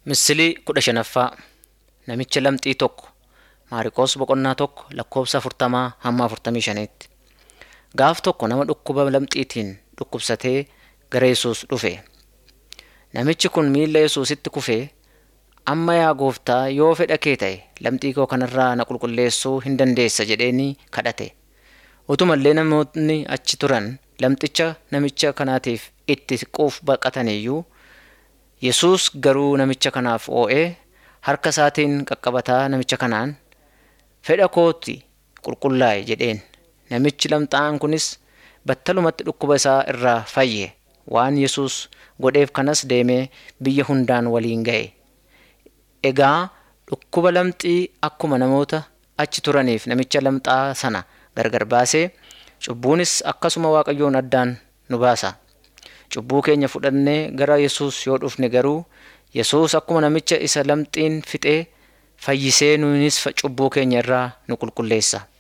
Misilii kudha shanaffaa Namicha lamxii tokko Maariqoos boqonnaa tokko lakkoofsa afurtamaa hamma afurtamii shaniitti. Gaaf tokko nama dhukkuba lamxiitiin dhukkubsatee gara Yesuus dhufe. Namichi kun miilla Yesuusitti kufee, Amma yaa gooftaa yoo fedha kee ta'e lamxii koo kanarraa na qulqulleessuu hin dandeessa jedheeni kadhate. Utumallee namoonni achi turan lamxicha namicha kanaatiif itti siquuf baqataniyyuu Yesuus garuu namicha kanaaf oo'ee harka isaatiin qaqqabataa namicha kanaan fedha kooti qulqullaa'i jedheen. Namichi lamxaa'aan kunis battalumatti dhukkuba isaa irraa fayye. Waan Yesuus godheef kanas deemee biyya hundaan waliin ga'e. Egaa dhukkuba lamxii akkuma namoota achi turaniif namicha lamxaa sana gargar baasee cubbuunis akkasuma Waaqayyoon addaan nu baasa. Cubbuu keenya fudhannee gara Yesuus yoo dhufne garuu Yesuus akkuma namicha isa lamxiin fixee fayyisee nuunis cubbuu keenya irraa nu qulqulleessa.